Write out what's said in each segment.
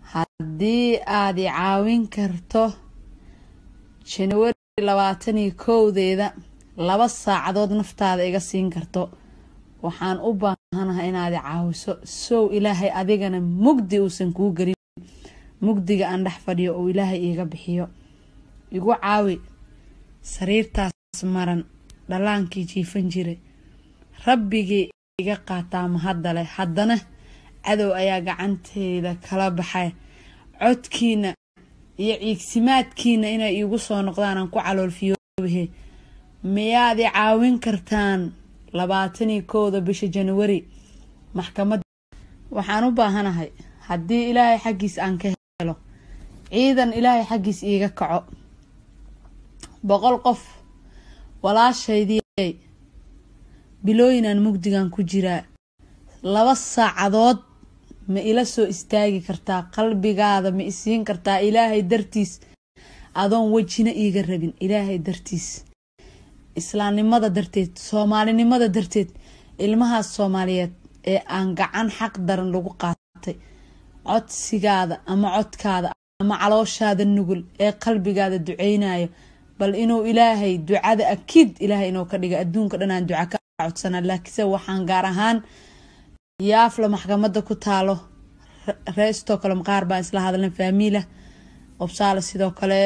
haddii aad i caawin karto januari labaatan iyo kowdeeda laba saacadood naftaada iga siin karto waxaan u baahanahay inaad i caawiso sow ilaahay adigana mugdi uusan kuu gelin mugdiga aan dhex fadhiyo uu ilaahay iiga bixiyo igu caawi sariirtaas maran dhallaankii jiifan jiray rabbigii iga qaataa mahadda leh haddana cadow ayaa gacanteyda kala baxay codkiina iyo ciigsimaadkiina inay iigu soo noqdaan aan ku caloolfiyoobahe miyaad i caawin kartaan labaatan iyo kowda bisha januari maxkamad waxaan u baahanahay haddii ilaahay xaggiis aan ka helo ciidan ilaahay xaggiis iiga kaco boqol qof walaashaydii bilooyinaan mugdigan ku jiraa laba saacadood ma ila soo istaagi kartaa qalbigaada ma isiin kartaa ilaahay dartiis adoon wejina iiga rabin ilaahay dartiis islaamnimada darteed soomaalinimada darteed ilmahaas soomaaliyeed ee aan gacan xaq daran lagu qaatay codsigaada ama codkaada ama calooshaada nugul ee qalbigaada duceynayo bal inuu ilaahay ducada akiid ilaahay inuu ka dhiga adduunka dhan aan duca ka codsana laakiinse waxaan gaar ahaan yaafla maxkamada ku taalo ree stockholm qaar baan isla hadlan faamiila qobsaale sidoo kale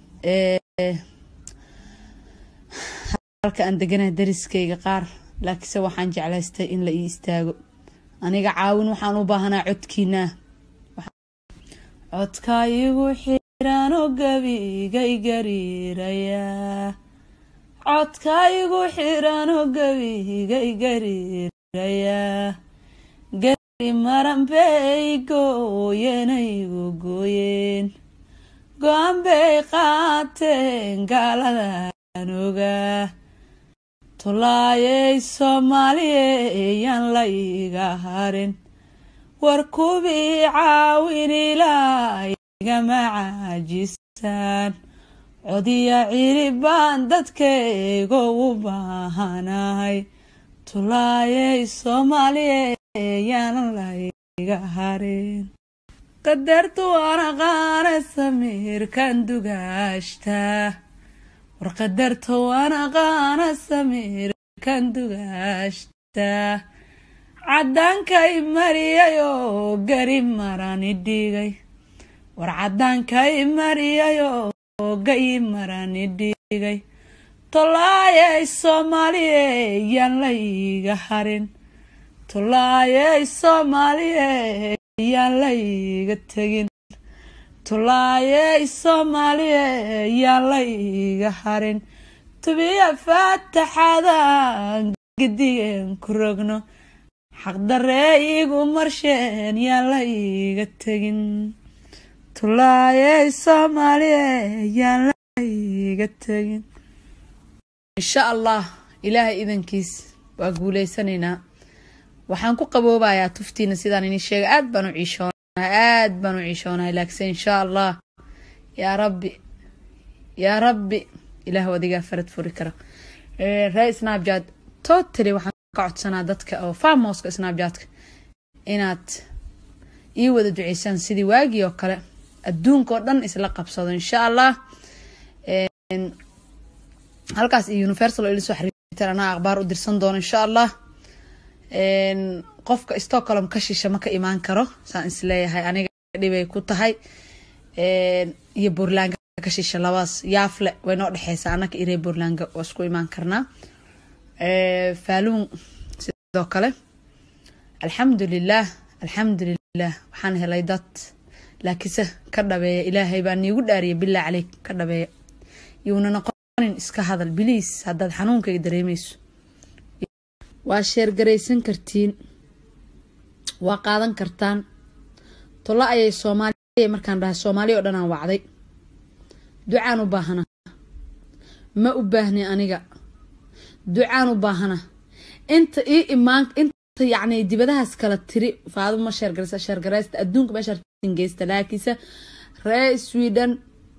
halka aan deganahay dariskayga qaar laakiinse waxaan jeclaystay in la ii istaago aniga caawin waxaan u baahanaa codkiinaa codka igu xiraano gabigay gariirayaa codka igu xiraano gabigay gariirayaa gari maran bay gooyenaygu gooyeen go-aan bay qaateen gaaladan ogaa tolaayay soomaaliye yaan la iga harin war kubii caawin ilaa igama caajisaan codiya cili baan dadkaygo u baahanahay tolaayay soomaaliye yaan la iga harin qadartu anaqaana samiirkan dugaashtaa war qadarta wanaqaana samiirkan dugaashtaa cadaankay mariyayoo gari marani dhigay war cadaankay mariyayoo gayi marani dhigay tolaayay soomaaliye yaan la iga harin tolaayay soomaaliye yaan la iga tegin tolaayay soomaaliye yaan la iga harin tubiya faataxadan gidigeen ku rogno xaqdaree igu marsheen yaan la iga tegin tolaayay soomaaliye yaan la iga tegin insha allah ilaahay idankiis waa guuleysanaynaa waxaan ku qaboobayaa tuftiina sidaan ini sheega aad baan u ciishoonahay aad baan u ciishoonahay laakiinse insha allah yaa rabbi yaa rabbi ilaah adigaa farad furi kara ree snapchat totally waxaan ka codsanaa dadka oo farmoska snapchatka inaad ii wada duceysaan sidii waagii oo kale adduunka oo dhan isla qabsado insha allah halkaas iyo universal oo ila soo xiriirtaan anaa akhbaar u dirsan doono insha allah qofka stockholm ka shisha ma ka imaan karo saan isleeyahay aniga dhibay ku tahay iyo buurlaanga ka shisha labaas yaafle way noo dhexeysaa anaka iree buurlaanga waa isku imaan karnaa faaluun sidoo kale alxamdulilah alxamdulilah waxaan helay dad laakiinse ka dhabeeya ilaahay baa niigu dhaariya bilaa caleyk ka dhabeeya yuuna noqonin iska hadal biliis haddaad xanuunkayga dareemeyso waa sheergaraysan kartiin waa qaadan kartaan tolo ayay soomaaliya markaan dhahay soomaaliya oo dhan aan wacday ducaan u baahana ma u baahni aniga ducaan u baahana inta ii imaan inta yacni dibadahaas kala tiri faadu ma sheergaraysa sheergaraysta adduunka meeshaan geysta laakiinse ree sweden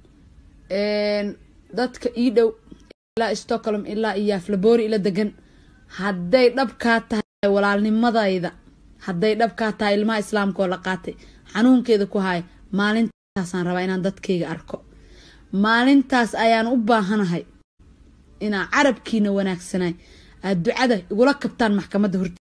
dadka ii dhow ilaa stockholm ilaa iyo aflaboori ila degan hadday dhabkaa tahay walaalnimadayda hadday dhabkaa tahay ilmaha islaamka oo la qaatay xanuunkeeda ku haya maalintaasaan rabaa inaan dadkayga arko maalintaas ayaan u baahanahay inaa carabkiina wanaagsanay aad ducada igula kabtaan maxkamadda horte